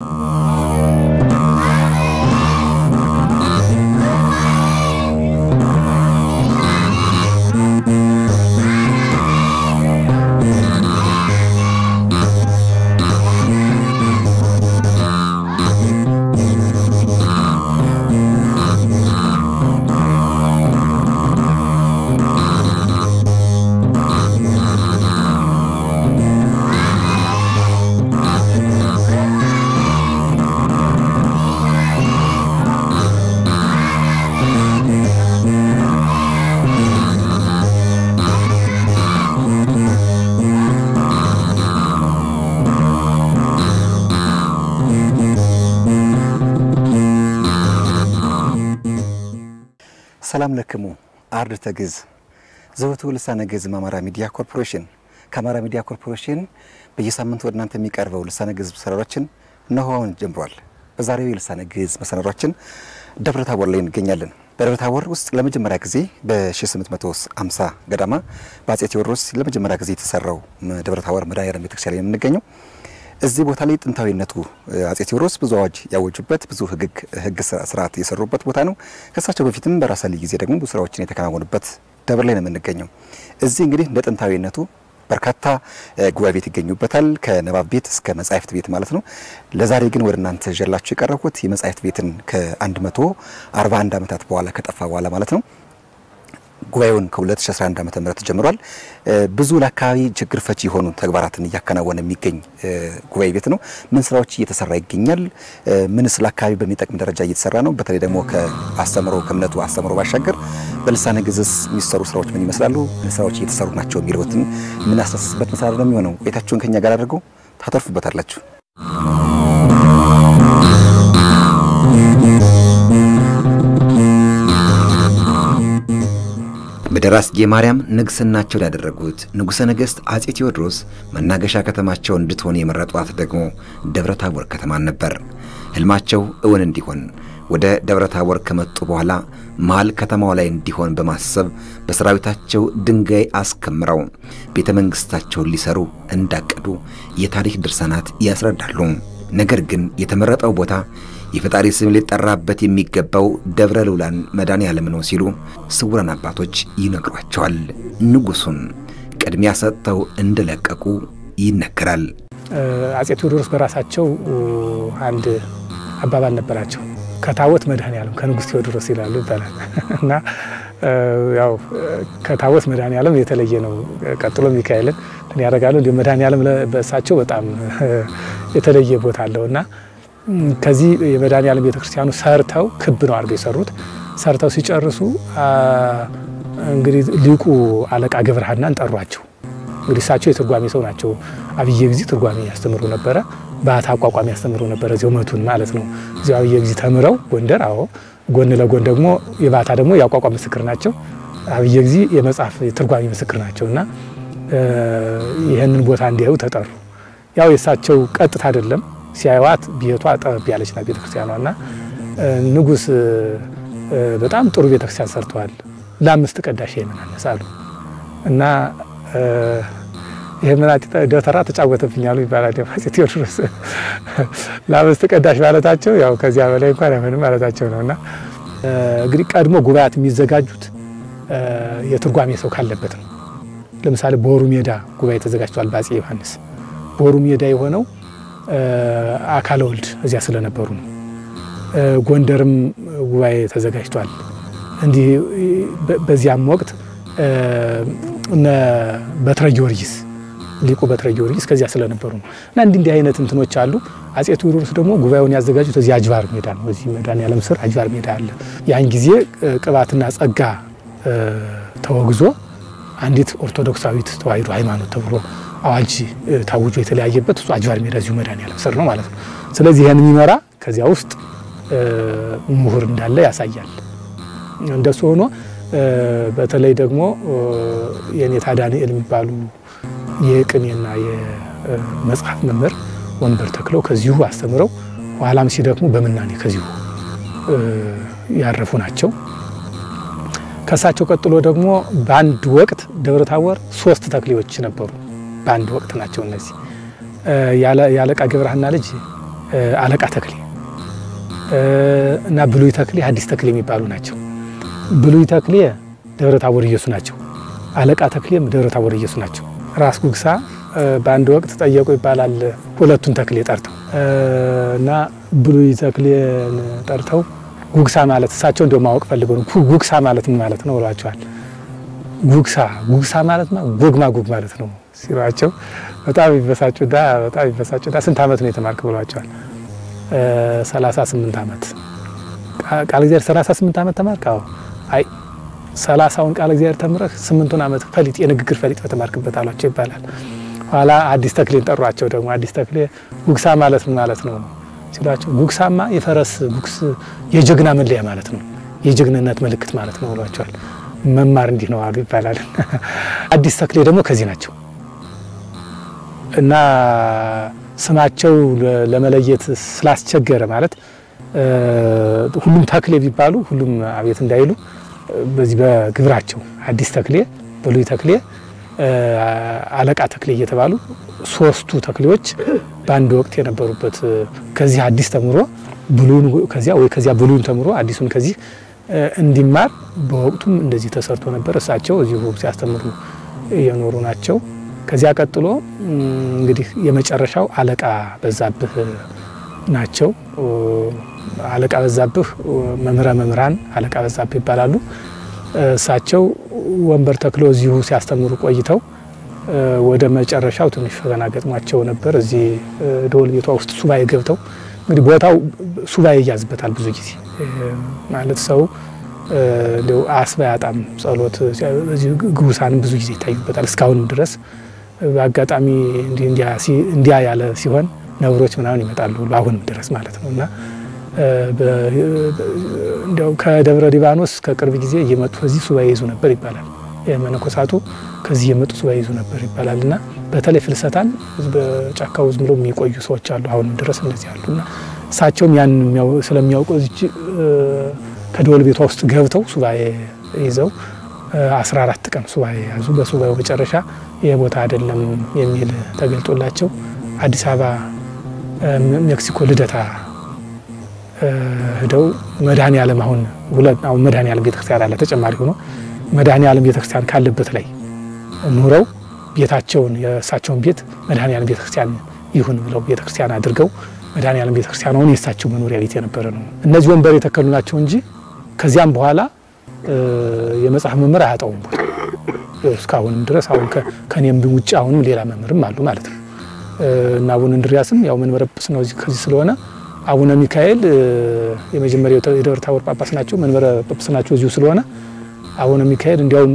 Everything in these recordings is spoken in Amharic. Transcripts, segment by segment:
ሰላም ለክሙ አርድእተ ግዕዝ ዘወትው ልሳነ ግዕዝ አማራ ሚዲያ ኮርፖሬሽን ከአማራ ሚዲያ ኮርፖሬሽን በየሳምንቱ ወደ እናንተ የሚቀርበው ልሳነ ግዕዝ መሰናዷችን እነሆ አሁን ጀምሯል። በዛሬው የልሳነ ግዕዝ መሰናዷችን ደብረ ታቦር ላይ እንገኛለን። በደብረ ታቦር ውስጥ ለመጀመሪያ ጊዜ በ1850 ገዳማ በአጼ ቴዎድሮስ ለመጀመሪያ ጊዜ የተሰራው ደብረ ታቦር መድኃኔዓለም ቤተክርስቲያን ላይ የምንገኘው እዚህ ቦታ ላይ ጥንታዊነቱ አጼ ቴዎድሮስ ብዙ አዋጅ ያወጁበት ብዙ ሕግ ስርዓት የሰሩበት ቦታ ነው። ከእሳቸው በፊትም በራሳሊ ጊዜ ደግሞ ብዙ ስራዎችን የተከናወኑበት ደብር ላይ ነው የምንገኘው። እዚህ እንግዲህ እንደ ጥንታዊነቱ በርካታ ጉባኤ ቤት ይገኙበታል፣ ከንባብ ቤት እስከ መጻሕፍት ቤት ማለት ነው። ለዛሬ ግን ወደ እናንተ ይዤላችሁ የቀረብኩት የመጻሕፍት ቤትን ከ141 ዓመታት በኋላ ከጠፋ በኋላ ማለት ነው ጉባኤውን ከ2011 ዓ.ም ጀምሯል። ብዙ ለአካባቢ ችግር ፈቺ የሆኑ ተግባራትን እያከናወነ የሚገኝ ጉባኤ ቤት ነው። ምን ስራዎች እየተሰራ ይገኛል? ምንስ ለአካባቢ በሚጠቅም ደረጃ እየተሰራ ነው? በተለይ ደግሞ ከአስተምሮ ከእምነቱ አስተምሮ ባሻገር በልሳነ ግዕዝ የሚሰሩ ስራዎች ምን ይመስላሉ? ምን ስራዎች እየተሰሩ ናቸው? የሚለውትን የምናስታስስበት መሰናዶ ነው የሚሆነው። ቆይታችሁን ከኛ ጋር አድርገው ታተርፉበታላችሁ። በደራስጌ ማርያም ንግስናቸውን ያደረጉት ንጉሠ ነገሥት አጼ ቴዎድሮስ መናገሻ ከተማቸው እንድትሆን የመረጧት ደግሞ ደብረ ታቦር ከተማን ነበር። ሕልማቸው እውን እንዲሆን ወደ ደብረ ታቦር ከመጡ በኋላ መሃል ከተማው ላይ እንዲሆን በማሰብ በሰራዊታቸው ድንጋይ አስከምረው ቤተ መንግሥታቸውን ሊሰሩ እንዳቀዱ የታሪክ ድርሳናት ያስረዳሉ። ነገር ግን የተመረጠው ቦታ የፈጣሪ ስም ሊጠራበት የሚገባው ደብረ ልዑላን መድኃኔዓለም ነው ሲሉ ስውራን አባቶች ይነግሯቸዋል። ንጉሡን ቅድሚያ ሰጥተው እንደለቀቁ ይነገራል። አጼ ቴዎድሮስ በራሳቸው አንድ አባባል ነበራቸው። ከታቦት መድኃኔዓለም ከንጉሥ ቴዎድሮስ ይላሉ ይባላል እና ያው ከታቦት መድኃኔዓለም የተለየ ነው። ቀጥሎ ሚካኤልን ያደርጋሉ። መድኃኔዓለም በእሳቸው በጣም የተለየ ቦታ አለው እና ከዚህ የመድኃኔዓለም ቤተክርስቲያኑ ሰርተው ክብ ነው አድርገው የሰሩት። ሰርተው ሲጨርሱ እንግዲህ ሊቁ አለቃ ገብረሐናን ጠሯቸው። እንግዲህ እሳቸው የትርጓሜ ሰው ናቸው። አብየ ጊዜ ትርጓሜ ያስተምሩ ነበረ። ባታ አቋቋሚ ያስተምሩ ነበረ። እዚያው መቱን ማለት ነው። እዚያው አብየ ጊዜ ተምረው ጎንደር፣ አዎ ጎን ለጎን ደግሞ የባታ ደግሞ የአቋቋም ምስክር ናቸው። አብየ ጊዜ የመጽሐፍ የትርጓሜ ምስክር ናቸው እና ይህንን ቦታ እንዲያዩ ተጠሩ። ያው የእሳቸው ቀጥታ አይደለም ሲያዩዋት ቤቷ ጠበብ ያለች ናት ቤተክርስቲያኗ እና ንጉሥ በጣም ጥሩ ቤተክርስቲያን ሰርተዋል፣ ለአምስት ቀዳሽ ይህንን አነሳሉ እና ይህምን ደብተራ ተጫወተብኛሉ ይባላል። አፄ ቴዎድሮስ ለአምስት ቀዳሽ ማለታቸው ያው ከዚያ በላይ እንኳን አይሆንም ማለታቸው ነው እና እንግዲህ ቀድሞ ጉባኤያት የሚዘጋጁት የትርጓሜ ሰው ካለበት ነው። ለምሳሌ ቦሩ ሜዳ ጉባኤ ተዘጋጅቷል በአፄ ዮሐንስ። ቦሩ ሜዳ የሆነው አካለ ወልድ እዚያ ስለነበሩ ነው። ጎንደርም ጉባኤ ተዘጋጅቷል። እንዲህ በዚያም ወቅት እነ በትረ ጊዮርጊስ ሊቁ በትረ ጊዮርጊስ ከዚያ ስለነበሩ ነው እና እንዲህ እንዲህ አይነት እንትኖች አሉ። አፄ ቴዎድሮስ ደግሞ ጉባኤውን ያዘጋጁት እዚህ አጅባር ሜዳ ነው። እዚህ መድኃኔዓለም ስር አጅባር ሜዳ አለ። ያን ጊዜ ቅባትና ጸጋ ተወግዞ አንዲት ኦርቶዶክሳዊት ተዋሕዶ ሃይማኖት ተብሎ አዋጅ ታውጆ የተለያየበት እሱ አጅባር ሜዳ እዚሁ መድኃኔዓለም ስር ነው ማለት ነው። ስለዚህ ይህን የሚመራ ከዚያ ውስጥ ምሁር እንዳለ ያሳያል። እንደሱ ሆኖ በተለይ ደግሞ የኔታ ዳንኤል የሚባሉ የቅኔና የመጽሐፍ መምህር ወንበር ተክለው ከዚሁ አስተምረው ኋላም ሲደክሙ በምናኔ ከዚሁ ያረፉ ናቸው። ከእሳቸው ቀጥሎ ደግሞ በአንድ ወቅት ደብረ ታቦር ሶስት ተክሌዎች ነበሩ። በአንድ ወቅት ናቸው እነዚህ። የአለቃ ገብረሐና ልጅ አለቃ ተክሌ እና ብሉይ ተክሌ ሐዲስ ተክሌ የሚባሉ ናቸው። ብሉይ ተክሌ ደብረ ታቦር ኢየሱስ ናቸው። አለቃ ተክሌም ደብረ ታቦር ኢየሱስ ናቸው። ራስ ጉግሳ በአንድ ወቅት ጠየቁ ይባላል ሁለቱን ተክሌ ጠርተው እና ብሉይ ተክሌን ጠርተው ጉግሳ ማለት እሳቸው እንደው ማወቅ ፈልገው ነው ጉግሳ ማለት ምን ማለት ነው ብሏቸዋል። ጉግሳ ጉግሳ ማለት ጎግማ ጎግ ማለት ነው ሲሏቸው በጣም ይበሳጩና በጣም ይበሳጩና ስንት ዓመት ነው የተማርክ ብሏቸዋል። 38 ዓመት ቃል እግዚአብሔር 38 ዓመት ተማርክ? አዎ። አይ ሰላሳውን ቃል እግዚአብሔር ተምረህ ስምንቱን ዓመት ፈሊጥ የንግግር ፈሊጥ በተማርክበት አሏቸው ይባላል። ኋላ አዲስ ተክሌን ጠሯቸው። ደግሞ አዲስ ተክሌ ጉግሳ ማለት ምን ማለት ነው ሲሏቸው ጉግሳማ የፈረስ ጉግስ የጀግና መለያ ማለት ነው፣ የጀግንነት ምልክት ማለት ነው ብሏቸዋል። መማር እንዲህ ነው አሉ ይባላል። አዲስ ተክሌ ደግሞ ከዚህ ናቸው እና ስማቸው ለመለየት ስላስቸገረ ማለት ሁሉም ተክሌ ቢባሉ ሁሉም አቤት እንዳይሉ በዚህ በግብራቸው አዲስ ተክሌ፣ ብሉይ ተክሌ፣ አለቃ ተክሌ እየተባሉ ሶስቱ ተክሌዎች በአንድ ወቅት የነበሩበት ከዚህ አዲስ ተምሮ ብሉን ከዚያ ወይ ከዚያ ብሉን ተምሮ አዲሱን ከዚህ እንዲማር በወቅቱም እንደዚህ ተሰርቶ ነበር። እሳቸው እዚሁ ሲያስተምሩ የኖሩ ናቸው። ከዚያ ቀጥሎ እንግዲህ የመጨረሻው አለቃ በዛብህ ናቸው። አለቃ በዛብህ መምህረ መምህራን አለቃ በዛብህ ይባላሉ። እሳቸው ወንበር ተክለው እዚሁ ሲያስተምሩ ቆይተው ወደ መጨረሻው ትንሽ ፈተና ገጥሟቸው ነበር። እዚህ ደወል ቤቷ ውስጥ ሱባኤ ገብተው እንግዲህ ቦታው ሱባኤ ይያዝበታል ብዙ ጊዜ ማለት ሰው እንዲያው አስባ ያጣም ጸሎት ግቡሳንም ብዙ ጊዜ ይታዩበታል። እስካሁንም ድረስ በአጋጣሚ እንዲያ ያለ ሲሆን ነብሮች ምናምን ይመጣሉ አሁንም ድረስ ማለት ነው እና እንዲያው ከደብረ ሊባኖስ ከቅርብ ጊዜ እየመጡ እዚህ ሱባኤ ይዙ ነበር ይባላል። መነኮሳቱ ከዚህ እየመጡ ሱባኤ ይዙ ነበር ይባላል እና በተለይ ፍልሰታን በጫካው ዝም ብለው የሚቆዩ ሰዎች አሉ አሁንም ድረስ እንደዚህ አሉ እና እሳቸውም ያን ስለሚያውቁ እዚች ከደወል ቤቷ ውስጥ ገብተው ሱባኤ ይዘው 14 ቀን ሱባኤ ያዙ። በሱባኤው መጨረሻ ይህ ቦታ አይደለም የሚል ተገልጦላቸው አዲስ አበባ ሜክሲኮ ልደታ ሂደው መድኃኔ ዓለም አሁን ሁለት አሁን መድኃኔ ዓለም ቤተክርስቲያን አለ ተጨማሪ ሆኖ መድኃኔ ዓለም ቤተክርስቲያን ካለበት ላይ ኑረው ቤታቸውን የእሳቸውን ቤት መድኃኔ ዓለም ቤተክርስቲያን ይሁን ብለው ቤተክርስቲያን አድርገው መድኃኔ ዓለም ቤተክርስቲያን አሁን የእሳቸው መኖሪያ ቤት የነበረ ነው። እነዚህ ወንበር የተከሉ ናቸው እንጂ ከዚያም በኋላ የመጽሐፍ መምህር አያጣውም ቦታ እስካሁንም ድረስ አሁን ከኔም ውጭ አሁንም ሌላ መምህርም አሉ ማለት ነው እና አቡነ እንድሪያስም ያው መንበረ ጵጵስና ነው ከዚህ ስለሆነ አቡነ ሚካኤል የመጀመሪያው የደብረ ታቦር ጳጳስ ናቸው። መንበረ ጵጵስናቸው እዚሁ ስለሆነ አቡነ ሚካኤል እንዲያውም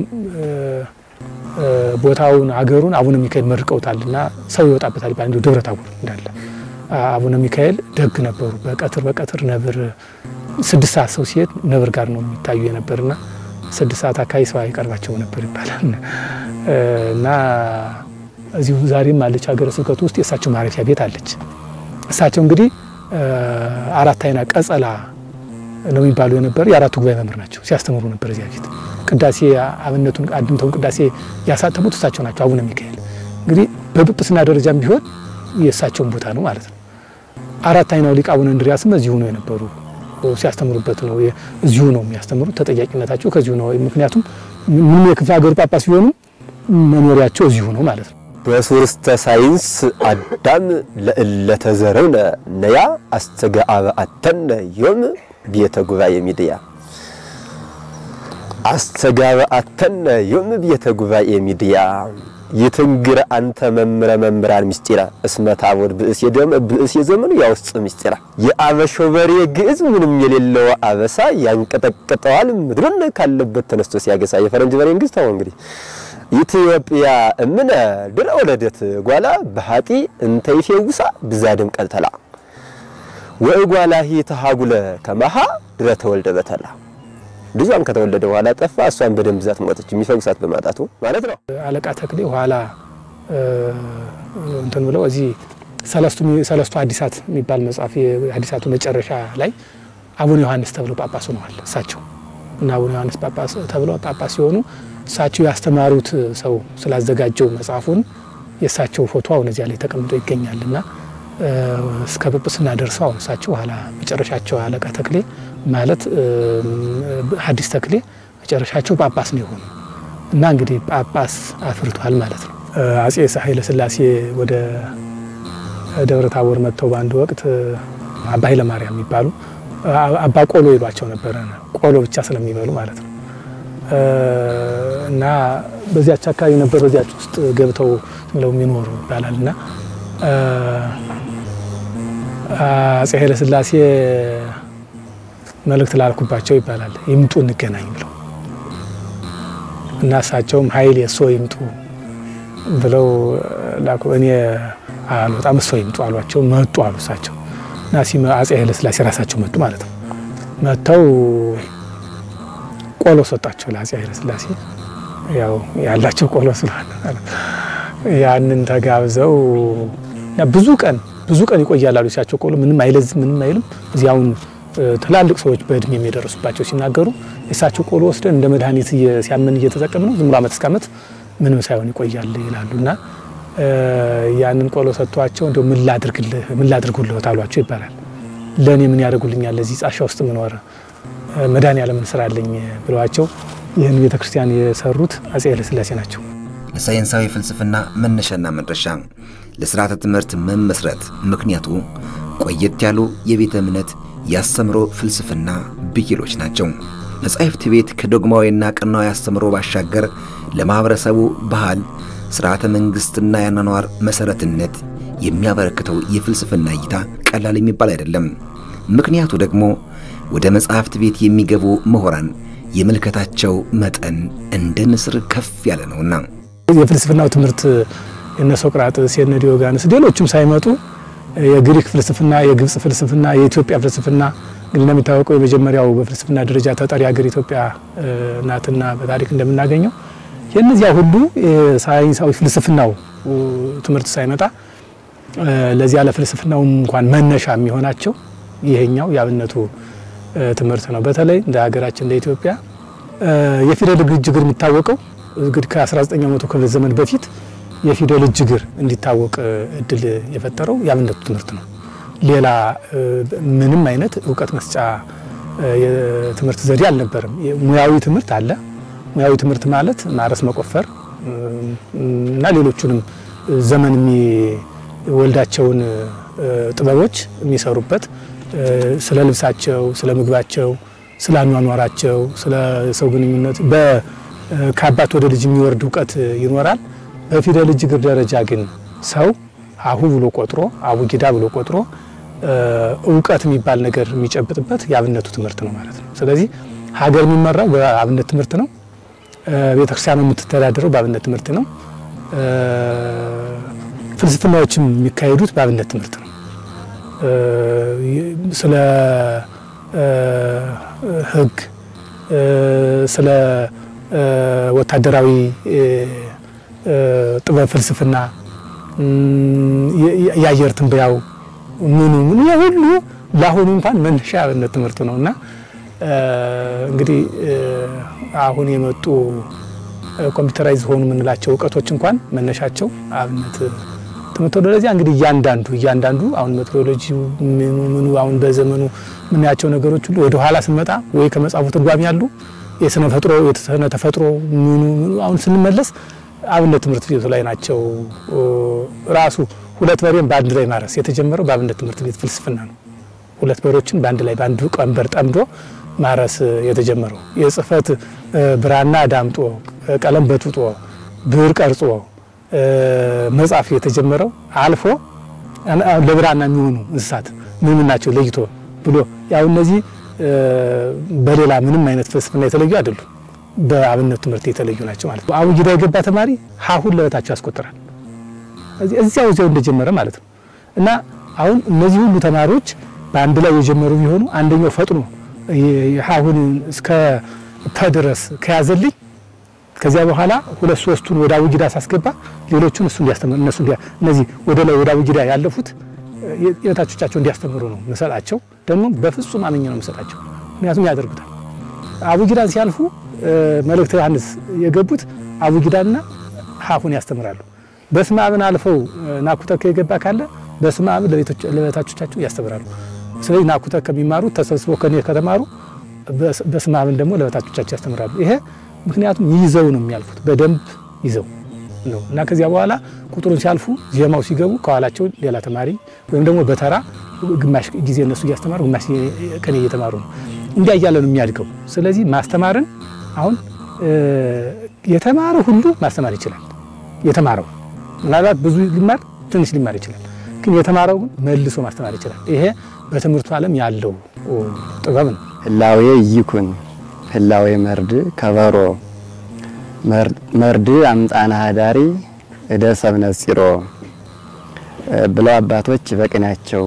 ቦታውን አገሩን አቡነ ሚካኤል መርቀውታል እና ሰው ይወጣበታል ይባላል። እንዲሁ ደብረ ታቦር እንዳለ አቡነ ሚካኤል ደግ ነበሩ። በቀትር በቀትር ነብር ስድስት ሰዓት ሰው ሲሄድ ነብር ጋር ነው የሚታዩ የነበርና ስድስት ሰዓት አካባቢ ሰው አይቀርባቸው ነበር ይባላል እና እዚሁ ዛሬም አለች ሀገረ ስብከቱ ውስጥ የእሳቸው ማረፊያ ቤት አለች። እሳቸው እንግዲህ አራት አይና ቀጸላ ነው የሚባሉ የነበር የአራቱ ጉባኤ መምህር ናቸው። ሲያስተምሩ ነበር እዚያ ፊት ቅዳሴ አብነቱን አድምተውን ቅዳሴ ያሳተሙት እሳቸው ናቸው። አቡነ ሚካኤል እንግዲህ በጵጵስና ደረጃም ቢሆን የእሳቸውን ቦታ ነው ማለት ነው። አራት አይናው ሊቅ አቡነ እንድሪያስም እዚሁ ነው የነበሩ ሲያስተምሩበት ነው እዚሁ ነው የሚያስተምሩት። ተጠያቂነታቸው ከዚሁ ነው። ምክንያቱም ምንም የክፍለ ሀገሩ ጳጳስ ቢሆኑ መኖሪያቸው እዚሁ ነው ማለት ነው። በሶርስተ ሳይንስ አዳም ለእለተዘረውነ ነያ አስተጋአበአተነ ዮም ቤተ ጉባኤ ሚድያ አስተጋበአተነ ዮም ቤተ ጉባኤ ሚድያ ይትንግር አንተ መምረ መምራን ምስጢራ እስመ ታቦር ብእስ የደም ብእስ የዘመኑ ያውስጥ ምስጢራ የአበሾ በሬ ግዕዝ ምንም የሌለው አበሳ ያንቀጠቅጠዋል ምድሩን ካለበት ተነስቶ ሲያገሳ የፈረንጅ በሬ እንግዝ ታው እንግዲህ ኢትዮጵያ እምነ ድረ ወለደት ጓላ በሃጢ እንተ ይፌውሳ ብዛድም ቀልተላ ወእጓላሂ ተሃጉለ ከመሃ ድረ ተወልደ በተላ ልጇም ከተወለደ በኋላ ጠፋ፣ እሷን በደም ብዛት ሞተች፣ የሚፈውሳት በማጣቱ ማለት ነው። አለቃ ተክሌ ኋላ እንትን ብለው እዚህ ሰለስቱ ሐዲሳት የሚባል መጽሐፍ የሐዲሳቱ መጨረሻ ላይ አቡነ ዮሐንስ ተብለው ጳጳስ ሆነዋል እሳቸው እና አቡነ ዮሐንስ ጳጳስ ተብለው ጳጳስ ሲሆኑ እሳቸው ያስተማሩት ሰው ስላዘጋጀው መጽሐፉን የእሳቸው ፎቶ አሁን እዚያ ላይ ተቀምጦ ይገኛል እና እስከ ጵጵስና ደርሰው አሁን እሳቸው ኋላ መጨረሻቸው አለቃ ተክሌ ማለት ሐዲስ ተክሌ መጨረሻቸው ጳጳስ ነው የሆኑ እና እንግዲህ ጳጳስ አፍርቷል ማለት ነው። አጼ ኃይለ ሥላሴ ወደ ደብረ ታቦር መጥተው በአንድ ወቅት አባ ኃይለ ማርያም የሚባሉ አባ ቆሎ ይሏቸው ነበረ። ቆሎ ብቻ ስለሚበሉ ማለት ነው። እና በዚያች አካባቢ ነበር በዚያች ውስጥ ገብተው ብለው የሚኖሩ ይባላል። እና አጼ ኃይለ ሥላሴ መልእክት ላልኩባቸው ይባላል ይምጡ እንገናኝ ብለው እና እሳቸውም ኃይል የሶ ይምጡ ብለው ላኩ። እኔ አልወጣም እሶ ይምጡ አሏቸው። መጡ አሉ እሳቸው እና አጼ ኃይለ ሥላሴ ራሳቸው መጡ ማለት ነው። መጥተው ቆሎ ሰጣቸው ለአጼ ኃይለ ሥላሴ ያው ያላቸው ቆሎ ስለሆነ ያንን ተጋብዘው ብዙ ቀን ብዙ ቀን ይቆያል አሉ። እሳቸው ቆሎ ምንም አይለዝም ምንም አይልም። እዚያውን ትላልቅ ሰዎች በእድሜ የሚደርሱባቸው ሲናገሩ የእሳቸው ቆሎ ወስደን እንደ መድኃኒት ሲያመን እየተጠቀም ነው ዝም ብሎ ዓመት እስከ ዓመት ምንም ሳይሆን ይቆያል ይላሉ። እና ያንን ቆሎ ሰጥቷቸው እንደው ምን ላድርግልህ ምን ላድርጉልህ አሏቸው ይባላል። ለእኔ ምን ያደርጉልኛል እዚህ ጻሻ ውስጥ ምኖር መድኃኔዓለምን ስራ አለኝ ብለዋቸው ይህን ቤተ ክርስቲያን የሰሩት አጼ ኃይለሥላሴ ናቸው። ለሳይንሳዊ ፍልስፍና መነሻና መድረሻ ለስርዓተ ትምህርት መመስረት ምክንያቱ ቆየት ያሉ የቤተ እምነት ያስተምሮ ፍልስፍና ብሂሎች ናቸው። መጻሕፍት ቤት ከዶግማዊና ቀናዊ አስተምሮ ባሻገር ለማኅበረሰቡ ባህል፣ ስርዓተ መንግሥትና የአኗኗር መሠረትነት የሚያበረክተው የፍልስፍና እይታ ቀላል የሚባል አይደለም። ምክንያቱ ደግሞ ወደ መጻሕፍት ቤት የሚገቡ ምሁራን የምልከታቸው መጠን እንደ ንስር ከፍ ያለ ነውና የፍልስፍናው ትምህርት የነ ሶቅራጥስ የነ ዲዮጋንስ ሌሎቹም ሳይመጡ የግሪክ ፍልስፍና፣ የግብፅ ፍልስፍና፣ የኢትዮጵያ ፍልስፍና እንግዲህ እንደሚታወቀው የመጀመሪያው በፍልስፍና ደረጃ ተጠሪ ሀገር ኢትዮጵያ ናትና በታሪክ እንደምናገኘው የእነዚያ ሁሉ ሳይንሳዊ ፍልስፍናው ትምህርት ሳይመጣ ለዚያ ለፍልስፍናውም እንኳን መነሻ የሚሆናቸው ይሄኛው የአብነቱ ትምህርት ነው። በተለይ እንደ ሀገራችን እንደ ኢትዮጵያ የፊደል እጅግር የሚታወቀው እንግዲህ ከ19ኛው መቶ ክፍለ ዘመን በፊት የፊደል እጅግር እንዲታወቅ እድል የፈጠረው የአብነቱ ትምህርት ነው። ሌላ ምንም አይነት እውቀት መስጫ የትምህርት ዘዴ አልነበረም። ሙያዊ ትምህርት አለ። ሙያዊ ትምህርት ማለት ማረስ፣ መቆፈር እና ሌሎቹንም ዘመን የሚወልዳቸውን ጥበቦች የሚሰሩበት ስለ ልብሳቸው፣ ስለ ምግባቸው፣ ስለ አኗኗራቸው፣ ስለ ሰው ግንኙነት ከአባት ወደ ልጅ የሚወርድ እውቀት ይኖራል። በፊደል እጅግር ደረጃ ግን ሰው አሁ ብሎ ቆጥሮ አቡጊዳ ብሎ ቆጥሮ እውቀት የሚባል ነገር የሚጨብጥበት የአብነቱ ትምህርት ነው ማለት ነው። ስለዚህ ሀገር የሚመራው በአብነት ትምህርት ነው። ቤተክርስቲያኑ የምትተዳደረው በአብነት ትምህርት ነው። ፍልስፍናዎችም የሚካሄዱት በአብነት ትምህርት ነው። ስለ ሕግ ስለ ወታደራዊ ጥበብ ፍልስፍና፣ የአየር ትንበያው ምኑ ምኑ ሁሉ ለአሁኑ እንኳን መነሻ የአብነት ትምህርቱ ነው እና እንግዲህ አሁን የመጡ ኮምፒውተራይዝ ሆኑ የምንላቸው እውቀቶች እንኳን መነሻቸው አብነት ትምህርት ወደ ለዚያ እንግዲህ እያንዳንዱ እያንዳንዱ አሁን ሜትሮሎጂ ምኑ ምኑ አሁን በዘመኑ የምናያቸው ነገሮች ሁሉ ወደ ኋላ ስንመጣ ወይ ከመጽሐፉ ትርጓሜ ያሉ የስነ ተፈጥሮ የስነ ተፈጥሮ ምኑ ምኑ አሁን ስንመለስ አብነት ትምህርት ቤቱ ላይ ናቸው። ራሱ ሁለት በሬን በአንድ ላይ ማረስ የተጀመረው በአብነት ትምህርት ቤት ፍልስፍና ነው። ሁለት በሮችን በአንድ ላይ በአንዱ ቀንበር ጠምዶ ማረስ የተጀመረው የጽህፈት ብራና ዳምጦ ቀለም በጥጦ ብዕር ቀርጾ መጻፍ የተጀመረው አልፎ ለብራና የሚሆኑ እንስሳት ምን ምን ናቸው ለይቶ ብሎ ያው እነዚህ በሌላ ምንም አይነት ፍልስፍና የተለዩ አይደሉም። በአብነት ትምህርት የተለዩ ናቸው ማለት ነው። አቡጊዳ የገባ ተማሪ ሀሁን ለበታቸው ያስቆጥራል። እዚያው እዚያው እንደጀመረ ማለት ነው። እና አሁን እነዚህ ሁሉ ተማሪዎች በአንድ ላይ የጀመሩ ቢሆኑ አንደኛው ፈጥኖ ሀሁን እስከ ፐ ድረስ ከያዘልኝ ከዚያ በኋላ ሁለት ሶስቱን ወደ አቡጊዳ ሳስገባ ሌሎቹን እሱ እንዲያስተምር እነሱ እነዚህ ወደ ላይ ወደ አቡጊዳ ያለፉት የበታቾቻቸው እንዲያስተምሩ ነው ምሰጣቸው። ደግሞ በፍጹም አመኘ ነው ምሰጣቸው። ምክንያቱም ያደርጉታል። አቡጊዳን ሲያልፉ መልእክተ ዮሐንስ የገቡት አቡጊዳና ሀሁን ያስተምራሉ። በስመ አብን አልፈው ናኩተከ የገባ ካለ በስመ አብ ለበታቾቻቸው ያስተምራሉ። ስለዚህ ናኩተ ከሚማሩት ተሰብስበው ከኔ ከተማሩ በስመ አብን ደግሞ ለበታቾቻቸው ያስተምራሉ። ይሄ ምክንያቱም ይዘው ነው የሚያልፉት በደንብ ይዘው ነው እና ከዚያ በኋላ ቁጥሩን ሲያልፉ ዜማው ሲገቡ ከኋላቸው ሌላ ተማሪ ወይም ደግሞ በተራ ግማሽ ጊዜ እነሱ እያስተማሩ ግማሽ ከኔ እየተማሩ ነው። እንዲያ እያለ ነው የሚያድገው። ስለዚህ ማስተማርን አሁን የተማረ ሁሉ ማስተማር ይችላል። የተማረው ምናልባት ብዙ ሊማር ትንሽ ሊማር ይችላል። ግን የተማረው ግን መልሶ ማስተማር ይችላል። ይሄ በትምህርቱ ዓለም ያለው ጥበብ ነው። ህላዌ ይኩን ህላዌ መርድ ከበሮ መርድ አምጣና ሀዳሪ እደ ሰብነት ፂሮ ብለው አባቶች በቅኔያቸው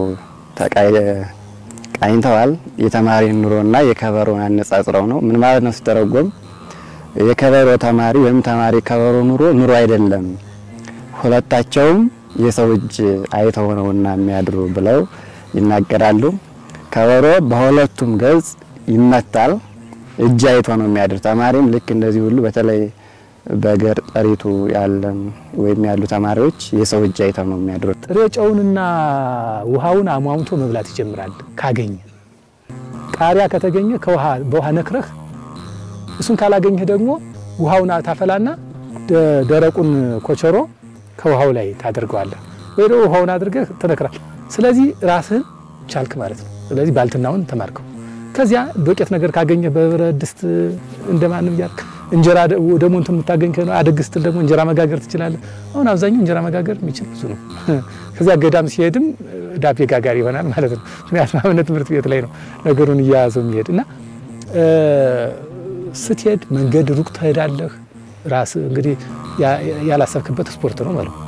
ቃኝተዋል። የተማሪን ኑሮና የከበሮን አነጻጽረው ነው። ምን ማለት ነው ሲተረጎም የከበሮ ተማሪ ወይም ተማሪ ከበሮ ኑሮ ኑሮ አይደለም፣ ሁለታቸውም የሰው እጅ አይተው ነውና የሚያድሩ ብለው ይናገራሉ። ከበሮ በሁለቱም ገጽ ይመታል፣ እጅ አይቶ ነው የሚያድር። ተማሪም ልክ እንደዚህ ሁሉ በተለይ በገር ጠሪቱ ያለን ወይም ያሉ ተማሪዎች የሰው እጅ አይተው ነው የሚያድሩት። ጥሬ ጨውንና ውሃውን አሟሙቶ መብላት ይጀምራል። ካገኘ ቃሪያ ከተገኘ ከውሃ በውሃ ነክረህ እሱን ካላገኘህ ደግሞ ውሃውን ታፈላና ደረቁን ኮቸሮ ከውሃው ላይ ታደርገዋለህ ወይ ደግሞ ውሃውን አድርገህ ትነክራል። ስለዚህ ራስህን ቻልክ ማለት ነው። ስለዚህ ባልትናውን ተማርከው። ከዚያ ዶቄት ነገር ካገኘህ በብረት ድስት እንደማንም እያልክ እንጀራ ደግሞ እንትን የምታገኝ ከሆነ አደግ ስትል ደግሞ እንጀራ መጋገር ትችላለህ። አሁን አብዛኛው እንጀራ መጋገር የሚችል ብዙ ነው። ከዚያ ገዳም ሲሄድም ዳቤ ጋጋሪ ይሆናል ማለት ነው። ምክንያቱም አብነት ትምህርት ቤት ላይ ነው ነገሩን እያያዘው የሚሄድ እና ስትሄድ መንገድ ሩቅ ትሄዳለህ። ራስ እንግዲህ ያላሰብክበት ስፖርት ነው ማለት ነው።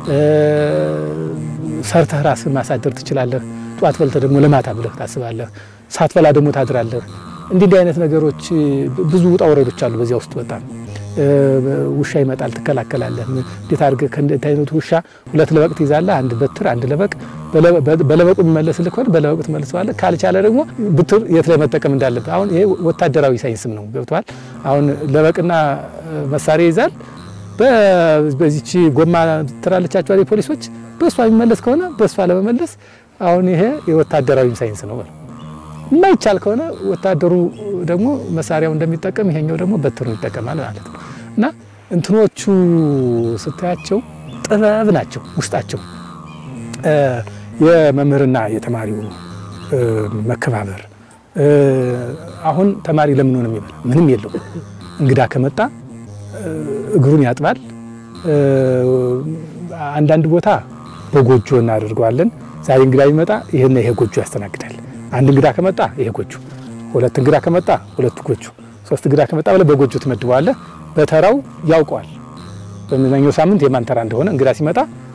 ሰርተህ ራስህ ማሳደር ትችላለህ። ጠዋት በልተህ ደግሞ ለማታ ብለህ ታስባለህ። ሳትበላ ደግሞ ታድራለህ። እንዲህ እንዲህ አይነት ነገሮች ብዙ ውጣ ወረዶች አሉ በዚያ ውስጥ በጣም ውሻ ይመጣል፣ ትከላከላለህ። እንዴት አድርገህ ከእንዴት አይነቱ ውሻ ሁለት ለበቅ ትይዛለህ፣ አንድ በትር፣ አንድ ለበቅ። በለበቁ የሚመለስልህ ከሆነ በለበቁ ትመልሰዋለህ። ካልቻለ ደግሞ ብትር የት ላይ መጠቀም እንዳለብህ። አሁን ይሄ ወታደራዊ ሳይንስም ነው ገብተዋል። አሁን ለበቅና መሳሪያ ይዛል። በዚች ጎማ ትራለቻቸዋል የፖሊሶች በእሷ የሚመለስ ከሆነ በእሷ ለመመለስ አሁን ይሄ የወታደራዊ ሳይንስ ነው። የማይቻል ከሆነ ወታደሩ ደግሞ መሳሪያው እንደሚጠቀም ይሄኛው ደግሞ በትሩን ይጠቀማል ማለት ነው። እና እንትኖቹ ስታያቸው ጥበብ ናቸው ውስጣቸው። የመምህርና የተማሪው መከባበር። አሁን ተማሪ ለምን ሆነ የሚበላ ምንም የለው። እንግዳ ከመጣ እግሩን ያጥባል። አንዳንድ ቦታ በጎጆ እናደርገዋለን። ዛሬ እንግዳ ቢመጣ ይሄና ይሄ ጎጆ ያስተናግዳል። አንድ እንግዳ ከመጣ ይሄ ጎጆ፣ ሁለት እንግዳ ከመጣ ሁለቱ ጎጆ፣ ሶስት እንግዳ ከመጣ ብለህ በጎጆ ትመድበዋለህ። በተራው ያውቀዋል። በምንኛው ሳምንት የማን ተራ እንደሆነ እንግዳ ሲመጣ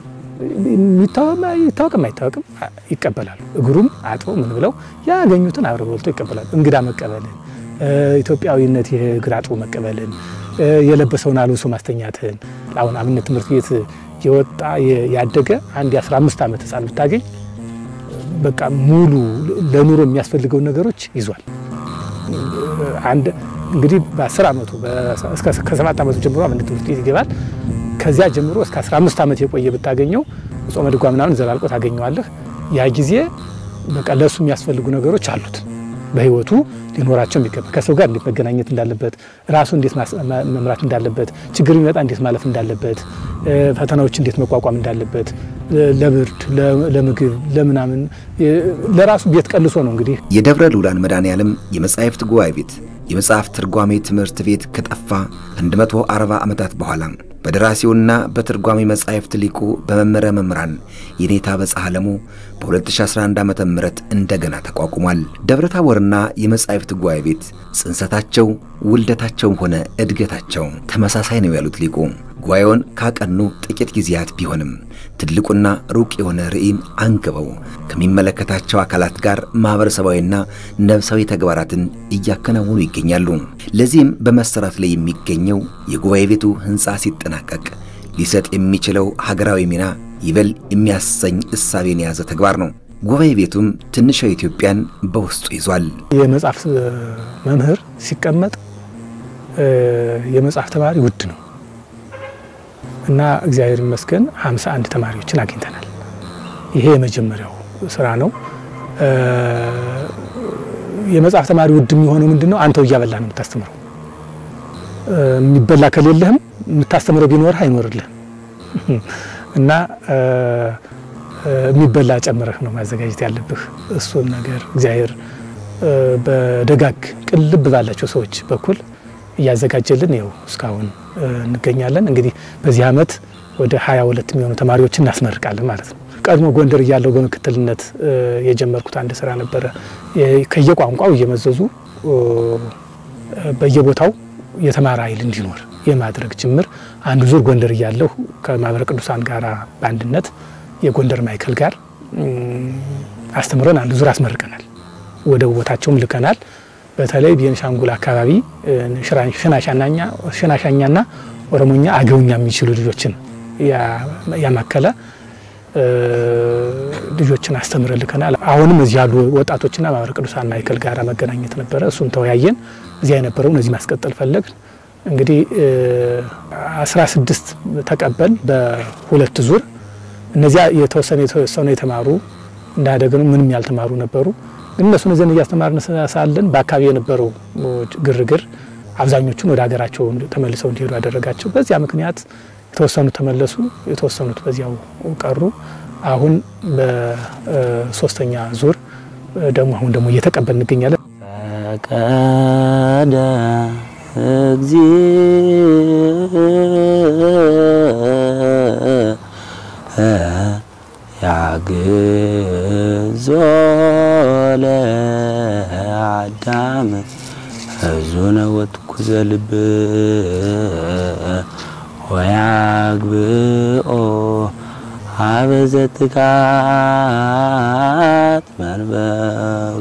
ይታወቅም አይታወቅም ይቀበላሉ። እግሩም አጥበው ምን ብለው ያገኙትን አብረው በልቶ ይቀበላሉ። እንግዳ መቀበልን፣ ኢትዮጵያዊነት ይሄ እግር አጥቦ መቀበልን፣ የለበሰውን አልብሶ ማስተኛትን። አሁን አብነት ትምህርት ቤት የወጣ ያደገ አንድ የ15 ዓመት ህፃን ብታገኝ በቃ ሙሉ ለኑሮ የሚያስፈልገውን ነገሮች ይዟል። አንድ እንግዲህ በ10 ዓመቱ ከሰባት ዓመቱ ጀምሮ አብነት ትምህርት ቤት ይገባል። ከዚያ ጀምሮ እስከ 15 ዓመት የቆየ ብታገኘው ጾመ ድጓ ምናምን ዘላልቆ ታገኘዋለህ። ያ ጊዜ በቃ ለእሱ የሚያስፈልጉ ነገሮች አሉት በህይወቱ ሊኖራቸው የሚገባ ከሰው ጋር እንዴት መገናኘት እንዳለበት፣ ራሱ እንዴት መምራት እንዳለበት፣ ችግር ቢመጣ እንዴት ማለፍ እንዳለበት፣ ፈተናዎች እንዴት መቋቋም እንዳለበት፣ ለብርድ፣ ለምግብ፣ ለምናምን ለራሱ ቤት ቀልሶ ነው እንግዲህ የደብረ ልዑላን መድኃኔዓለም የመጻሕፍት ጉባኤ ቤት የመጽሐፍ ትርጓሜ ትምህርት ቤት ከጠፋ 140 ዓመታት በኋላ በደራሲውና በትርጓሜ መጻሕፍት ሊቁ በመምህረ መምህራን የኔታ በጻሕለሙ በ2011 ዓ ም እንደገና ተቋቁሟል። ደብረ ታቦርና የመጻሕፍት ጉባኤ ቤት ጽንሰታቸው ውልደታቸውም ሆነ እድገታቸው ተመሳሳይ ነው ያሉት ሊቁ ጉባኤውን ካቀኑ ጥቂት ጊዜያት ቢሆንም ትልቁና ሩቅ የሆነ ርዕይን አንግበው ከሚመለከታቸው አካላት ጋር ማኅበረሰባዊና ነፍሳዊ ተግባራትን እያከናወኑ ይገኛሉ። ለዚህም በመሰራት ላይ የሚገኘው የጉባኤ ቤቱ ሕንፃ ሲጠናቀቅ ሊሰጥ የሚችለው ሀገራዊ ሚና ይበል የሚያሰኝ እሳቤን የያዘ ተግባር ነው። ጉባኤ ቤቱም ትንሿ ኢትዮጵያን በውስጡ ይዟል። የመጽሐፍ መምህር ሲቀመጥ የመጽሐፍ ተማሪ ውድ ነው እና እግዚአብሔር ይመስገን 51 ተማሪዎችን አግኝተናል። ይሄ የመጀመሪያው ስራ ነው። የመጽሐፍ ተማሪ ውድ የሚሆነው ምንድን ነው? አንተው እያበላህ ነው የምታስተምረው። የሚበላ ከሌለህም የምታስተምረው ቢኖርህ አይኖርልህም እና የሚበላ ጨምረህ ነው ማዘጋጀት ያለብህ። እሱን ነገር እግዚአብሔር በደጋግ ቅልብ ባላቸው ሰዎች በኩል እያዘጋጀልን ይኸው እስካሁን እንገኛለን። እንግዲህ በዚህ ዓመት ወደ ሀያ ሁለት የሚሆኑ ተማሪዎችን እናስመርቃለን ማለት ነው። ቀድሞ ጎንደር እያለው በምክትልነት የጀመርኩት አንድ ስራ ነበረ። ከየቋንቋው እየመዘዙ በየቦታው የተማረ ኃይል እንዲኖር የማድረግ ጅምር አንዱ ዙር ጎንደር እያለሁ ከማህበረ ቅዱሳን ጋር በአንድነት የጎንደር ማዕከል ጋር አስተምረን አንዱ ዙር አስመርቀናል። ወደ ቦታቸውም ልከናል። በተለይ ቤንሻንጉል አካባቢ ሽናሻኛና ኦሮሞኛ፣ አገውኛ የሚችሉ ልጆችን ያማከለ ልጆችን አስተምረን ልከናል። አሁንም እዚህ ያሉ ወጣቶችና ማህበረ ቅዱሳን ማዕከል ጋር መገናኘት ነበረ። እሱን ተወያየን። እዚያ የነበረውን እዚህ ማስቀጠል ፈለግ እንግዲህ አስራ ስድስት ተቀበል በሁለት ዙር እነዚያ የተወሰነ የተወሰኑ የተማሩ እንዳደገ ነው ምንም ያልተማሩ ነበሩ። ግን እነሱን እዘን እያስተማርን ሳለን በአካባቢ የነበረው ግርግር አብዛኞቹን ወደ ሀገራቸው ተመልሰው እንዲሄዱ ያደረጋቸው። በዚያ ምክንያት የተወሰኑት ተመለሱ፣ የተወሰኑት በዚያው ቀሩ። አሁን በሶስተኛ ዙር ደግሞ አሁን ደግሞ እየተቀበል እንገኛለን። ፈቀደ ያግዞ ለአዳም እዙነ ወትኩዘ ልብ ወያግብኦ አበዘትካት መንበሩ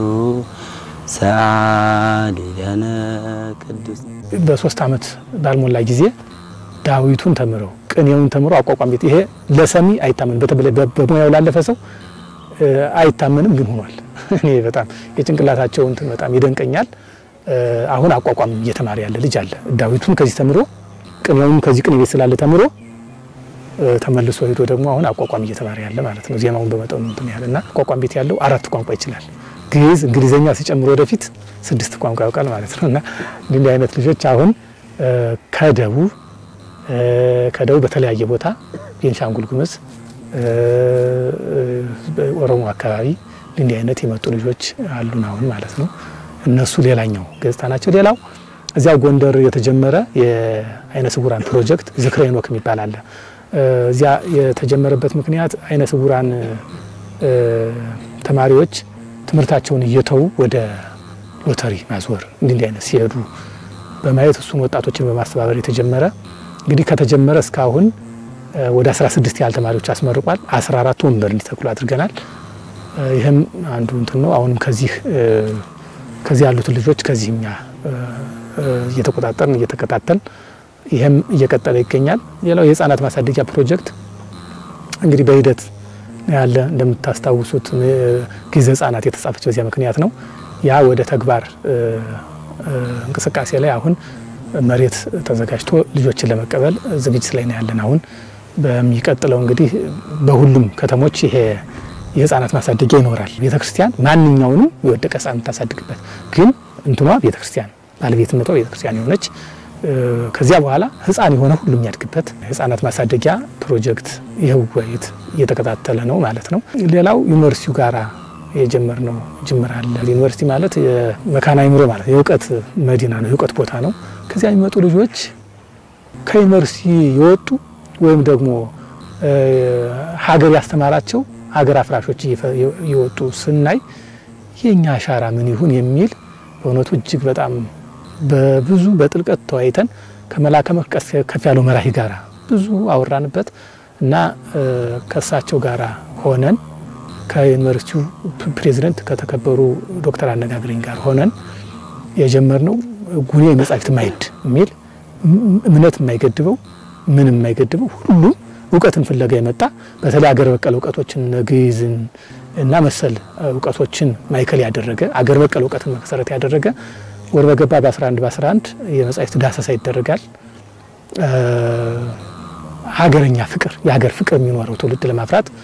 ሰአሊለነ ቅዱስ በሶስት ዓመት ባልሞላ ጊዜ ዳዊቱን ተምረው ቅኔውን ተምረው አቋቋም ቤት ይሄ ለሰሚ አይታመንም። በተለይ በሙያው ላለፈ ሰው አይታመንም፣ ግን ሆኗል። እኔ በጣም የጭንቅላታቸው እንትን በጣም ይደንቀኛል። አሁን አቋቋም እየተማረ ያለ ልጅ አለ። ዳዊቱን ከዚህ ተምሮ ቅኔውን ከዚህ ቅኔ ቤት ስላለ ተምሮ ተመልሶ ሄዶ ደግሞ አሁን አቋቋም እየተማረ ያለ ማለት ነው። ዜማውን በመጠኑ እንትን ያለ እና አቋቋም ቤት ያለው አራት ቋንቋ ይችላል። ግዕዝ፣ እንግሊዘኛ ሲጨምሮ ወደፊት ስድስት ቋንቋ ያውቃል ማለት ነው እና እንዲህ አይነት ልጆች አሁን ከደቡብ ከደቡብ በተለያየ ቦታ ቤንሻንጉል ጉሙዝ፣ ኦሮሞ አካባቢ እንዲህ አይነት የመጡ ልጆች አሉን አሁን ማለት ነው። እነሱ ሌላኛው ገጽታ ናቸው። ሌላው እዚያው ጎንደር የተጀመረ የአይነ ስውራን ፕሮጀክት ዝክረ ሄኖክ የሚባል አለ። እዚያ የተጀመረበት ምክንያት አይነ ስውራን ተማሪዎች ትምህርታቸውን እየተዉ ወደ ሎተሪ ማዝወር እንዲህ እንዲህ አይነት ሲሄዱ በማየት እሱን ወጣቶችን በማስተባበር የተጀመረ እንግዲህ ከተጀመረ እስካሁን ወደ 16 ያህል ተማሪዎች አስመርቋል። 14 ወንበር እንዲተክሉ አድርገናል። ይህም አንዱ እንትን ነው። አሁንም ከዚህ ከዚህ ያሉትን ልጆች ከዚህ እኛ እየተቆጣጠርን እየተከታተል ይህም እየቀጠለ ይገኛል። ሌላው የህፃናት ማሳደጊያ ፕሮጀክት እንግዲህ በሂደት ያለ እንደምታስታውሱት ጊዜ ህጻናት የተጻፈች በዚያ ምክንያት ነው። ያ ወደ ተግባር እንቅስቃሴ ላይ አሁን መሬት ተዘጋጅቶ ልጆችን ለመቀበል ዝግጅት ላይ ነው ያለን። አሁን በሚቀጥለው እንግዲህ በሁሉም ከተሞች ይሄ የህፃናት ማሳደጊያ ይኖራል። ቤተ ክርስቲያን ማንኛውንም የወደቀ ህፃን የምታሳድግበት ግን እንትኗ ቤተ ክርስቲያን ባለቤትነቷ ቤተ ክርስቲያን የሆነች ከዚያ በኋላ ህፃን የሆነ ሁሉ የሚያድግበት ህፃናት ማሳደጊያ ፕሮጀክት ይህ ውይይት እየተከታተለ ነው ማለት ነው። ሌላው ዩኒቨርሲቲው ጋራ የጀመርነው ጅምር አለ። ዩኒቨርሲቲ ማለት የመካነ አእምሮ ማለት የእውቀት መዲና ነው፣ የእውቀት ቦታ ነው። ከዚያ የሚመጡ ልጆች ከዩኒቨርሲቲ የወጡ ወይም ደግሞ ሀገር ያስተማራቸው ሀገር አፍራሾች እየወጡ ስናይ የእኛ አሻራ ምን ይሁን የሚል በእውነቱ እጅግ በጣም በብዙ በጥልቀት ተወያይተን ከመላከ መቀስ ከፍ ያለው መራሂ ጋራ ብዙ አወራንበት እና ከእሳቸው ጋራ ሆነን ከዩኒቨርሲቲው ፕሬዚደንት ከተከበሩ ዶክተር አነጋግረኝ ጋር ሆነን የጀመርነው ጉኔ መጻሕፍት ማዕድ የሚል እምነት የማይገድበው ምንም የማይገድበው ሁሉም እውቀትን ፍለጋ የመጣ በተለይ አገር በቀል እውቀቶችን ግዕዝን እና መሰል እውቀቶችን ማዕከል ያደረገ አገር በቀል እውቀትን መሰረት ያደረገ ወር በገባ በ11 በ11 የመጻሕፍት ዳሰሳ ይደረጋል። ሀገረኛ ፍቅር የሀገር ፍቅር የሚኖረው ትውልድ ለማፍራት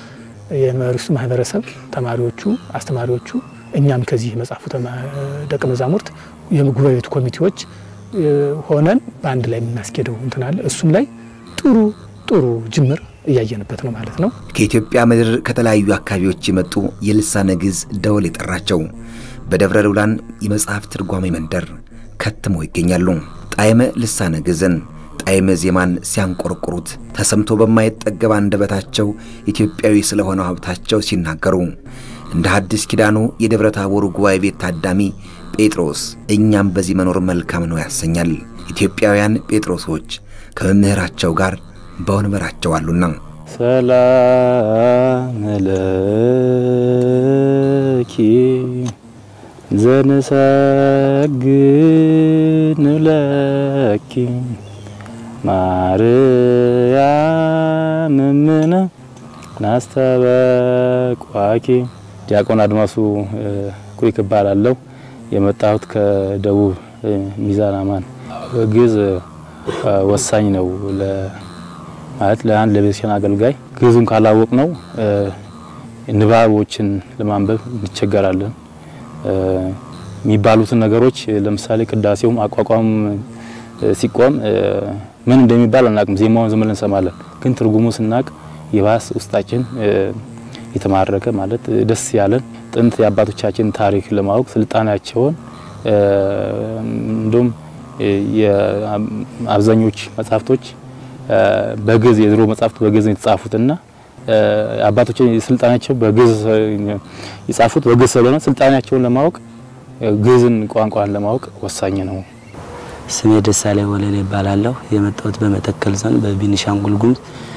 የዩኒቨርሲቲ ማህበረሰብ፣ ተማሪዎቹ፣ አስተማሪዎቹ እኛም ከዚህ መጽሐፉ ደቀ መዛሙርት የጉባኤ ቤቱ ኮሚቴዎች ሆነን በአንድ ላይ የምናስኬደው እንትን አለ። እሱም ላይ ጥሩ ጥሩ ጅምር እያየንበት ነው ማለት ነው። ከኢትዮጵያ ምድር ከተለያዩ አካባቢዎች የመጡ የልሳነ ግዕዝ ደወል የጠራቸው በደብረ ልውላን የመጽሐፍ ትርጓሜ መንደር ከትመው ይገኛሉ። ጣዕመ ልሳነ ግዕዝን ጣዕመ ዜማን ሲያንቆረቁሩት ተሰምቶ በማይጠገብ አንደበታቸው ኢትዮጵያዊ ስለሆነው ሀብታቸው ሲናገሩ እንደ ሐዲስ ኪዳኑ የደብረ ታቦሩ ጉባኤ ቤት ታዳሚ ጴጥሮስ እኛም በዚህ መኖር መልካም ነው ያሰኛል። ኢትዮጵያውያን ጴጥሮሶች ከመምህራቸው ጋር በወንበራቸው አሉና ሰላም ለኪ ዘንሰግድ ለኪ ማርያም እምነ ናስተበቋኪ። ዲያቆን አድማሱ ኩሪክ እባላለሁ። የመጣሁት ከደቡብ ሚዛን አማን። ግዕዝ ወሳኝ ነው ማለት ለአንድ ለቤተክርስቲያን አገልጋይ ግዕዙን ካላወቅ ነው ንባቦችን ለማንበብ እንቸገራለን። የሚባሉትን ነገሮች ለምሳሌ ቅዳሴውም አቋቋም ሲቆም ምን እንደሚባል አናቅም። ዜማውን ዝም ብለን እንሰማለን። ግን ትርጉሙ ስናቅ የባስ ውስጣችን የተማረከ ማለት ደስ ያለን ጥንት የአባቶቻችን ታሪክ ለማወቅ ስልጣኔያቸውን እንዲሁም የአብዛኞች መጽሐፍቶች በግዕዝ የድሮ መጽሐፍት በግዕዝ ነው የተጻፉትና አባቶች ስልጣኔያቸው በግዕዝ የጻፉት በግዕዝ ስለሆነ ስልጣኔያቸውን ለማወቅ ግዕዝን ቋንቋን ለማወቅ ወሳኝ ነው። ስሜ ደሳላይ ወለል ይባላለሁ። የመጣሁት በመተከል ዞን በቤኒሻንጉል ጉሙዝ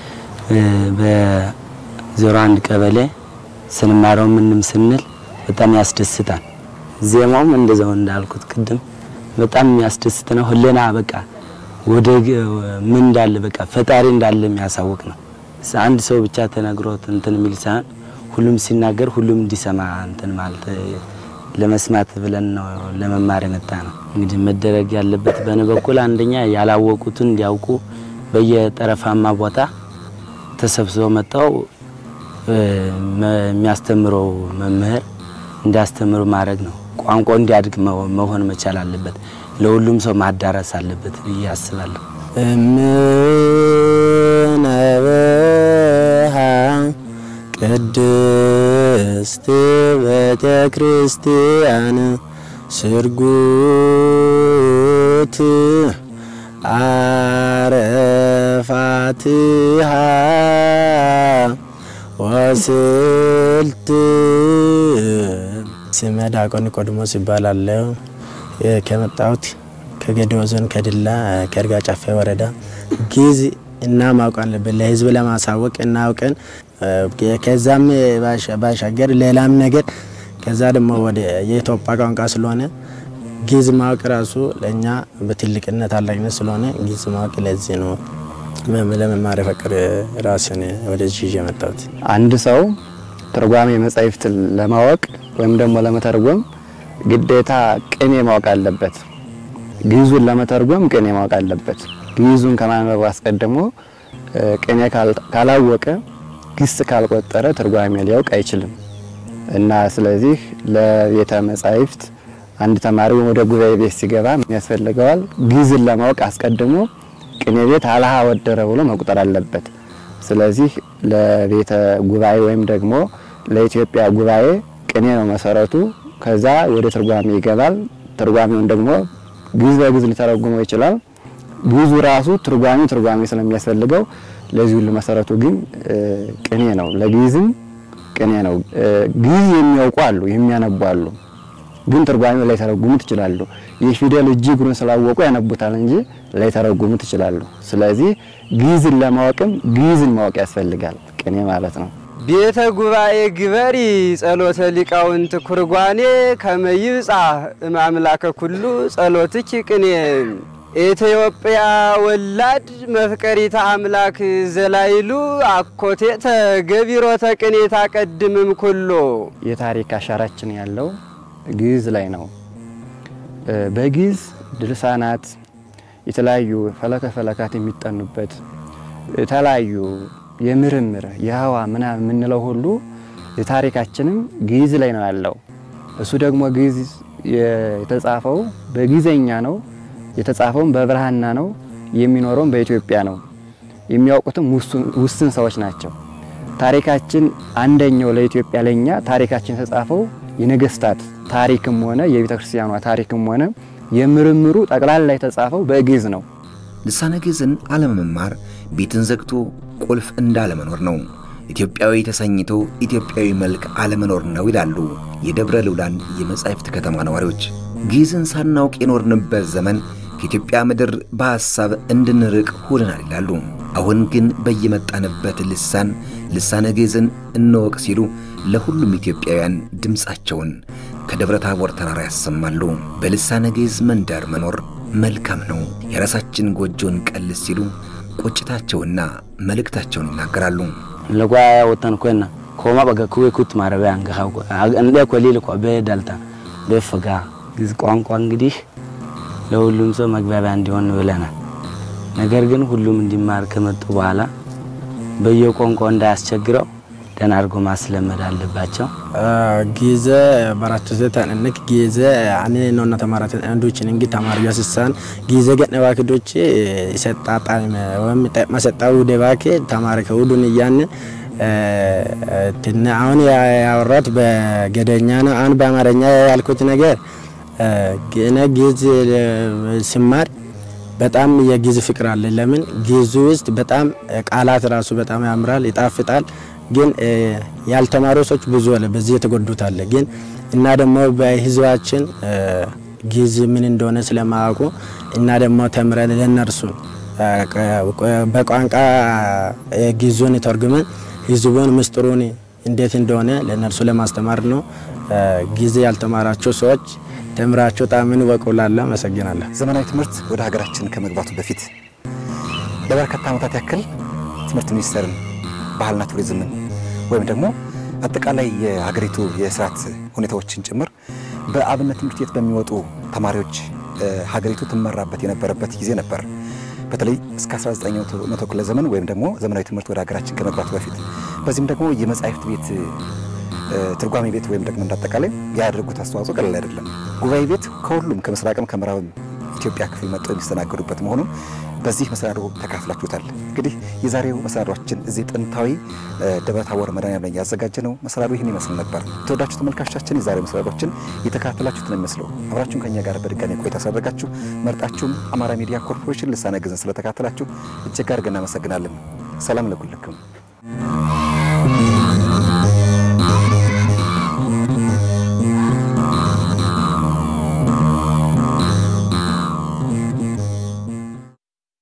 በዜሮ አንድ ቀበሌ ስንማረው ምንም ስንል በጣም ያስደስታል። ዜማውም እንደዛው እንዳልኩት ቅድም በጣም የሚያስደስት ነው። ህሊና በቃ ወደ ምን እንዳለ በቃ ፈጣሪ እንዳለ የሚያሳውቅ ነው። አንድ ሰው ብቻ ተነግሮት እንትን የሚል ሳይሆን ሁሉም ሲናገር ሁሉም እንዲሰማ እንትን ማለት ለመስማት ብለን ነው ለመማር የመጣ ነው። እንግዲህ መደረግ ያለበት በእኔ በኩል አንደኛ ያላወቁትን እንዲያውቁ በየጠረፋማ ቦታ ተሰብስበው መጣው የሚያስተምረው መምህር እንዲያስተምሩ ማድረግ ነው። ቋንቋው እንዲያድግ መሆን መቻል አለበት። ለሁሉም ሰው ማዳረስ አለበት ብዬ አስባለሁ። እምነበሃ ቅድስት ቤተ ክርስቲያን ስርጉት አረፋትሃ ወስልት ስሜ ዲያቆን ኒቆዲሞስ ይባላለሁ። ከመጣሁት ከጌዴኦ ዞን ከድላ ከእርጋ ጨፌ ወረዳ ግዕዝ እና ማወቅ አለብን ለህዝብ ለማሳወቅ እናውቀን ከዛም ባሻገር ሌላም ነገር ከዛ ደግሞ ወደ የኢትዮጵያ ቋንቋ ስለሆነ ግዕዝ ማወቅ ራሱ ለእኛ በትልቅነት ታላቅነት ስለሆነ ግዕዝ ማወቅ ለዚህ ነው ለመማር ፈቅር ራስን ወደዚህ ይዤ የመጣሁት። አንድ ሰው ትርጓሜ መጻሕፍት ለማወቅ ወይም ደግሞ ለመተርጎም ግዴታ ቅኔ ማወቅ አለበት። ግዕዙን ለመተርጎም ቅኔ ማወቅ አለበት። ግዕዙን ከማንበቡ አስቀድሞ ቅኔ ካላወቀ ግስ ካልቆጠረ ትርጓሜ ሊያውቅ አይችልም እና ስለዚህ ለቤተ መጻሕፍት አንድ ተማሪ ወደ ጉባኤ ቤት ሲገባ ምን ያስፈልገዋል? ግዕዝን ለማወቅ አስቀድሞ ቅኔ ቤት አልሃ ወደረ ብሎ መቁጠር አለበት። ስለዚህ ለቤተ ጉባኤ ወይም ደግሞ ለኢትዮጵያ ጉባኤ ቅኔ ነው መሰረቱ። ከዛ ወደ ትርጓሜ ይገባል። ትርጓሜውን ደግሞ ግዕዝ በግዕዝ ሊተረጉመው ይችላል። ግዕዙ ራሱ ትርጓሜ ትርጓሜ ስለሚያስፈልገው ለዚህ ሁሉ መሰረቱ ግን ቅኔ ነው። ለግዕዝም ቅኔ ነው። ግዕዝ የሚያውቁ አሉ፣ የሚያነቡ አሉ። ግን ትርጓሜው ላይ ተረጉሙት ይችላሉ። የፊደል እጅግሩን ስላወቁ ያነቡታል እንጂ ላይ ተረጉሙት ይችላሉ። ስለዚህ ግዕዝን ለማወቅም ግዕዝን ማወቅ ያስፈልጋል። ቅኔ ማለት ነው። ቤተ ጉባኤ ግበሪ ጸሎተ ሊቃውንት ኩርጓኔ ከመይብጻ እማምላከ ኩሉ ጸሎትኪ ቅኔ ኢትዮጵያ ወላድ መፍቀሪተ አምላክ ዘላይሉ አኮቴተ ገቢሮተ ቅኔ ታቀድምም ኩሎ የታሪክ አሻራችን ያለው ግዕዝ ላይ ነው። በግዕዝ ድርሳናት የተለያዩ ፈለከ ፈለካት የሚጠኑበት የተለያዩ የምርምር የህዋ ምናምን የምንለው ሁሉ የታሪካችንም ግዕዝ ላይ ነው ያለው። እሱ ደግሞ ግዕዝ የተጻፈው በጊዜኛ ነው። የተጻፈውም በብርሃና ነው። የሚኖረውም በኢትዮጵያ ነው። የሚያውቁትም ውስን ሰዎች ናቸው። ታሪካችን አንደኛው ለኢትዮጵያ ለኛ ታሪካችን የተጻፈው የነገስታት ታሪክም ሆነ የቤተ ክርስቲያኗ ታሪክም ሆነ የምርምሩ ጠቅላላ የተጻፈው በግዕዝ ነው። ልሳነ ግዕዝን አለመማር ቤትን ዘግቶ ቁልፍ እንዳለመኖር ነው። ኢትዮጵያዊ ተሰኝቶ ኢትዮጵያዊ መልክ አለመኖር ነው ይላሉ የደብረ ልውላን የመጻሕፍት ከተማ ነዋሪዎች። ግዕዝን ሳናውቅ የኖርንበት ዘመን ከኢትዮጵያ ምድር በሐሳብ እንድንርቅ ሆነናል ይላሉ። አሁን ግን በየመጣንበት ልሳን ልሳነ ግዕዝን እንወቅ ሲሉ ለሁሉም ኢትዮጵያውያን ድምፃቸውን ከደብረ ታቦር ተራራ ያሰማሉ። በልሳነ ግዕዝ መንደር መኖር መልካም ነው፣ የራሳችን ጎጆን ቀልስ ሲሉ ቁጭታቸውና መልእክታቸውን ይናገራሉ። ለጓያ ወተን ኮና ኮማ በጋ ኩዌ ኩት ማረቢያ አንገኻ እንደ ኮሊል ኮ በዳልታ በፍጋ ግዕዝ ቋንቋ እንግዲህ ለሁሉም ሰው መግባቢያ እንዲሆን ብለናል። ነገር ግን ሁሉም እንዲማር ከመጡ በኋላ በየቋንቋው እንዳያስቸግረው ደህና አድርጎ ማስለመድ አለባቸው። ጊዜ በራቱ ተንንክ ጊዜ አኔ ነውና ተማራት አንዶችን እንግዲህ ተማሪያ ስሳን ጊዜ ገነ ባክዶች ይሰጣጣ ወይም መሰጣው ደባኬ ተማሪ ከሁሉን እያን ትን አሁን ያወራት በገደኛ ነው። አሁን በአማርኛ ያልኩት ነገር እኔ ግዕዝ ስማር በጣም የግዕዝ ፍቅር አለ። ለምን ግዕዝ ውስጥ በጣም ቃላት ራሱ በጣም ያምራል፣ ይጣፍጣል። ግን ያልተማሩ ሰዎች ብዙ አለ፣ በዚህ የተጎዱት አለ። ግን እና ደግሞ በህዝባችን ግዕዝ ምን እንደሆነ ስለማያውቁ እና ደግሞ ተምረን ለነርሱ በቋንቋ ግዕዙን ተርጉመን ህዝቡን ምስጢሩን እንዴት እንደሆነ ለነርሱ ለማስተማር ነው። ጊዜ ያልተማራቸው ሰዎች ተምራቸው ጣምን ወቁላለሁ። አመሰግናለሁ። ዘመናዊ ትምህርት ወደ ሀገራችን ከመግባቱ በፊት ለበርካታ ዓመታት ያክል ትምህርት ሚኒስቴርን ባህልና ቱሪዝምን ወይም ደግሞ አጠቃላይ የሀገሪቱ የስርዓት ሁኔታዎችን ጭምር በአብነት ትምህርት ቤት በሚወጡ ተማሪዎች ሀገሪቱ ትመራበት የነበረበት ጊዜ ነበር። በተለይ እስከ 19ኛው መቶ ክፍለ ዘመን ወይም ደግሞ ዘመናዊ ትምህርት ወደ ሀገራችን ከመግባቱ በፊት በዚህም ደግሞ የመጻሕፍት ቤት ትርጓሜ ቤት ወይም ደግሞ እንዳጠቃላይ ያደረጉት አስተዋጽኦ ቀላል አይደለም። ጉባኤ ቤት ከሁሉም ከምስራቅም ከምዕራብም ኢትዮጵያ ክፍል መጥተው የሚስተናገዱበት መሆኑን በዚህ መሰናዶ ተካፍላችሁታል። እንግዲህ የዛሬው መሰናዷችን እዚህ ጥንታዊ ደብረ ታቦር መድኃኔዓለም ላይ ያዘጋጀ ነው መሰናዶ ይህን ይመስል ነበር። ተወዳችሁ ተመልካቾቻችን የዛሬው መሰናዶችን የተካተላችሁት ነው የሚመስለው። አብራችሁን ከኛ ጋር በድጋሚ ቆይታ ስላደረጋችሁ መርጣችሁም አማራ ሚዲያ ኮርፖሬሽን ልሳነ ግዕዝን ስለተካተላችሁ እጅግ አድርገን እናመሰግናለን። ሰላም ለኩልክም